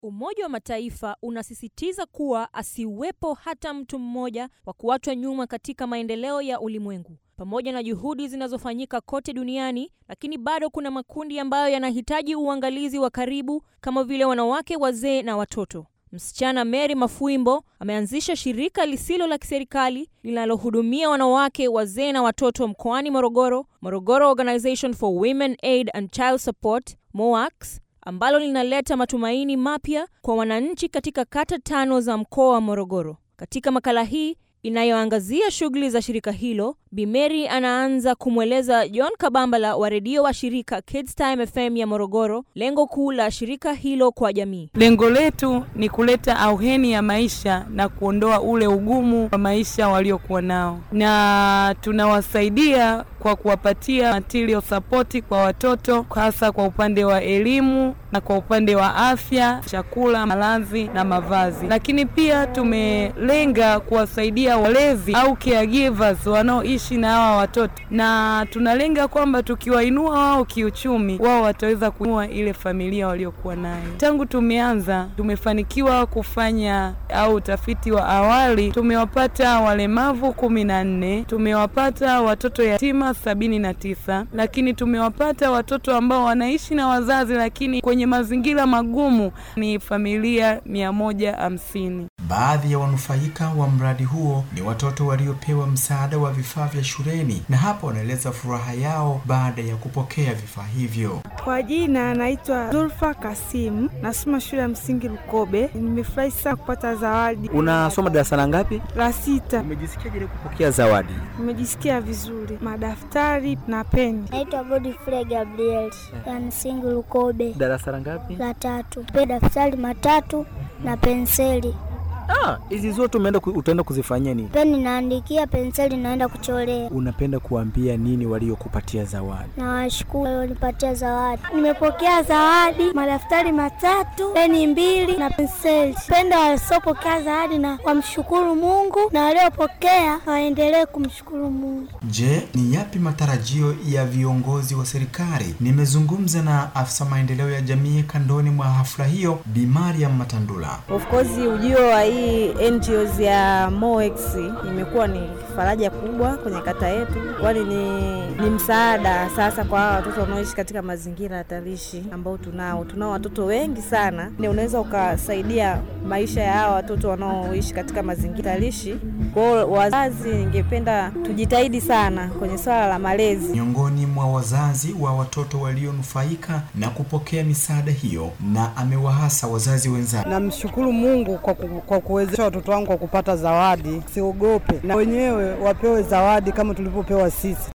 Umoja wa Mataifa unasisitiza kuwa asiwepo hata mtu mmoja wa kuachwa nyuma katika maendeleo ya ulimwengu. Pamoja na juhudi zinazofanyika kote duniani, lakini bado kuna makundi ambayo yanahitaji uangalizi wa karibu kama vile wanawake, wazee na watoto. Msichana Mary Mafuimbo ameanzisha shirika lisilo la kiserikali linalohudumia wanawake, wazee na watoto mkoani Morogoro, Morogoro Organization for Women Aid and Child Support, MOACS, ambalo linaleta matumaini mapya kwa wananchi katika kata tano za mkoa wa Morogoro. Katika makala hii inayoangazia shughuli za shirika hilo, Bi Mary anaanza kumweleza John Kabambala wa redio wa shirika Kids Time FM ya Morogoro lengo kuu la shirika hilo kwa jamii. Lengo letu ni kuleta auheni ya maisha na kuondoa ule ugumu wa maisha waliokuwa nao, na tunawasaidia kwa kuwapatia material support kwa watoto, hasa kwa upande wa elimu na kwa upande wa afya, chakula, malazi na mavazi. Lakini pia tumelenga kuwasaidia walezi au caregivers wanaoishi na hawa watoto, na tunalenga kwamba tukiwainua wao kiuchumi, wao wataweza kuinua ile familia waliokuwa nayo. Tangu tumeanza, tumefanikiwa kufanya au utafiti wa awali, tumewapata walemavu kumi na nne, tumewapata watoto yatima sabini na tisa, lakini tumewapata watoto ambao wanaishi na wazazi lakini kwenye mazingira magumu ni familia mia moja hamsini. Baadhi ya wanufaika wa mradi huo ni watoto waliopewa msaada wa vifaa vya shuleni, na hapa wanaeleza furaha yao baada ya kupokea vifaa hivyo. Kwa jina naitwa Zulfa Kasimu, nasoma shule ya msingi Lukobe. Nimefurahi sana kupata zawadi. Unasoma darasa la ngapi? La sita. Umejisikiaje kupokea zawadi? Nimejisikia vizuri, madaftari na peni. Naitwa Godfrey Gabriel ya msingi Lukobe. Darasa la ngapi? La tatu. Pe daftari matatu na penseli. Ah, hizi zote umeenda ku, utaenda kuzifanyia nini? Peni naandikia, penseli naenda kuchorea. Unapenda kuambia nini waliokupatia zawadi? Nawashukuru walionipatia zawadi. Nimepokea zawadi, madaftari matatu, peni mbili na penseli. Penda wasiopokea zawadi na wamshukuru Mungu, na waliopokea waendelee kumshukuru Mungu. Je, ni yapi matarajio ya viongozi wa serikali? Nimezungumza na afisa maendeleo ya jamii kandoni mwa hafla hiyo, Bi Mariam Matandula. Of course ujio wa hii NGOs ya MOEX imekuwa ni faraja kubwa kwenye kata yetu, kwani ni, ni msaada sasa kwa hawa watoto wanaoishi katika mazingira hatarishi ambao tunao. Tunao watoto wengi sana, ni unaweza ukasaidia maisha ya hawa watoto wanaoishi katika mazingira hatarishi. Kwa hiyo wazazi, ningependa tujitahidi sana kwenye swala la malezi. Miongoni mwa wazazi wa watoto walionufaika na kupokea misaada hiyo, na amewahasa wazazi wenzake. Namshukuru Mungu kwa, ku, kwa kuwezesha watoto wangu kwa kupata zawadi, siogope na wenyewe wapewe zawadi kama tulivyopewa sisi.